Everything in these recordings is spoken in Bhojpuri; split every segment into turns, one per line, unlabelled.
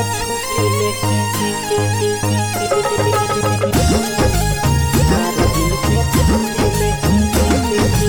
छुट्टी लेके चार दिन के छुट्टी लेके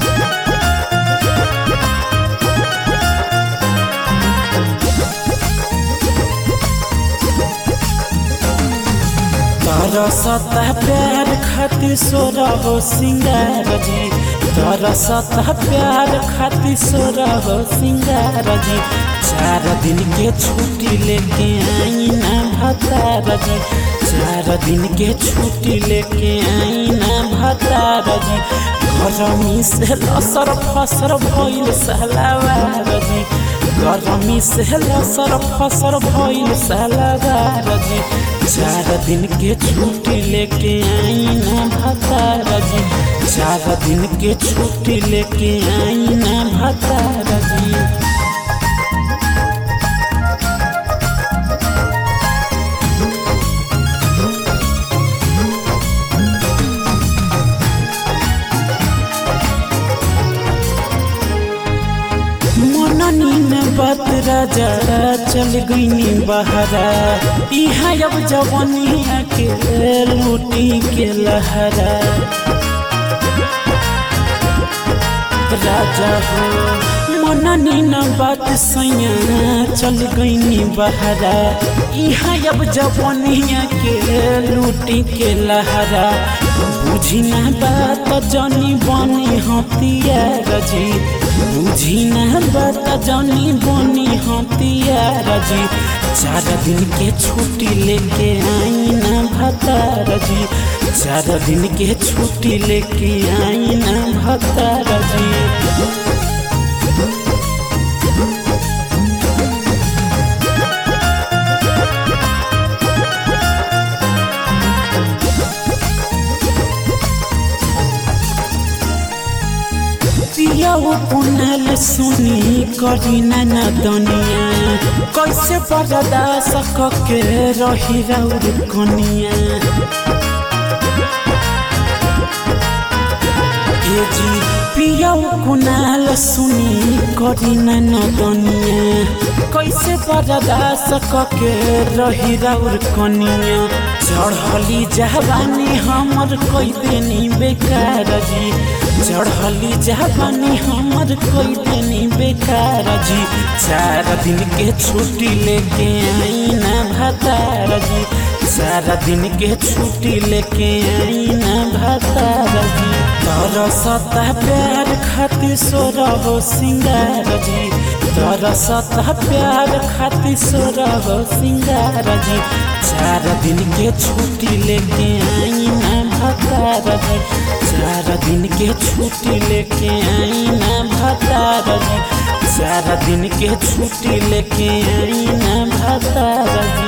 तारा सता प्यार खातिर सोरा हो सिंगार जी तारा सता प्यार खातिर सोरा हो सिंगार जी चार दिन के छुट्टी लेके आई ना भतार जी चार दिन के छुट्टी लेके आई ना भतार जी गरमी से लसर फसर भइल सलावार जी गरमी से लसर फसर भइल सलावार जी चार दिन के छुट्टी लेके आई ना भतार जी चार दिन के छुट्टी लेके आई ना भतार जी मननी न बात राजा चल गईनी बहरा इहा अब जवनिया के लूटी के लहरा राजा हो मननी न बात सैया चल गईनी बहरा इहा अब जवनिया के लूटी के लहरा बुझी ना बात जनी बनी हतियार जी बुझी ना बात जनी बनी हतियार जी चार दिन के छुट्टी लेके आई ना भतार जी चार दिन के छुट्टी लेके आई ना भतार जी पियाऊ पुनल सुनी करी न दनिया कैसे बर्दाश्त के रही रौर कनिया ए जी पियाऊ कुनाल सुनी करी न दनिया कैसे बर्दाश्त के रही रौर कनिया चढ़ली जवानी हमर कोई देनी बेकार जी चढ़ली जवानी हमर कोई देनी बेकार जी चार दिन के छुट्टी लेके आई ना भतार जी चार दिन के छुट्टी लेके आई ना भतार जी तोर सता प्यार खातिर सोरा हो सिंगार जी तोर सता प्यार खातिर सोरा हो सिंगार जी चार दिन के छुट्टी लेके आई ना भतार जी चार दिन के छुट्टी लेके आई ना भतार जी चार दिन के छुट्टी लेके आई ना भतार जी